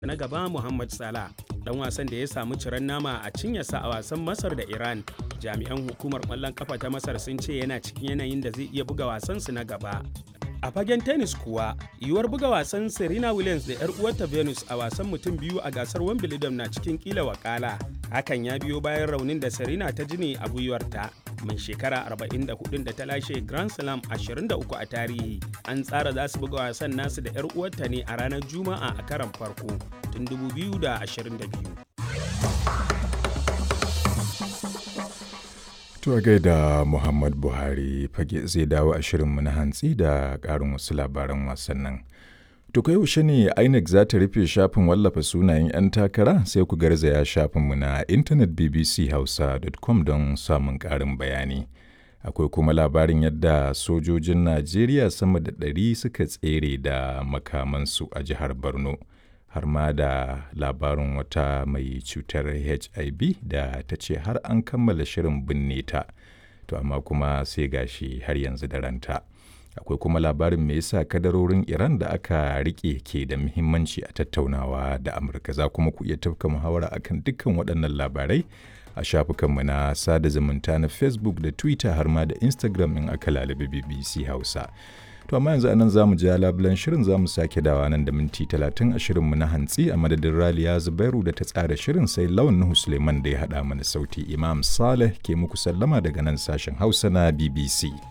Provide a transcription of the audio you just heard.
na gaba Muhammad Salah dan wasan da ya samu ciran nama a cinyarsa a wasan Masar da Iran. Jami'an hukumar ƙwallon kafa ta Masar sun ce yana cikin yanayin da zai iya buga wasansu na gaba. A fagen tennis kuwa, yiwuwar buga wasan Serena Williams da 'yar uwarta Venus a wasan mutum biyu a gasar Wimbledon na cikin kila wakala. Hakan ya biyo bayan raunin da Serena ta ji ne a gwiwarta. Mai shekara 44 da ta lashe Grand Slam 23 a tarihi. An tsara za su buga wasan nasu da 'yar uwarta ne a ranar Juma'a a karan farko tun 2022. To gaida Muhammad Buhari fage zai dawo a shirinmu na hantsi da ƙarin wasu labaran wasannin. To kai yaushe ne INEC za ta rufe shafin wallafa sunayen 'yan takara sai ku garzaya shafinmu na intanet bbchausa.com don samun ƙarin bayani. Akwai kuma labarin yadda sojojin Najeriya sama da ɗari suka tsere da makamansu a jihar Borno. har ma da labarin wata mai cutar hiv da ta ce har an kammala shirin binne ta to amma kuma sai gashi har yanzu da ranta akwai kuma labarin me yasa kadarorin iran da aka rike ke da muhimmanci a tattaunawa da amurka za kuma ku iya tafka muhawara akan dukkan waɗannan labarai a shafukanmu na sada zumunta na facebook da twitter har ma da instagram in aka lalabi bbc hausa To amma yanzu anan zamu ji labulan shirin zamu sake dawa nan da minti talatin a shirinmu na hantsi a madadin Raliya Zubairu da ta tsara shirin sai Lawan Nuhu Suleiman da ya haɗa mana sauti Imam Saleh ke muku sallama daga nan sashen Hausa na BBC.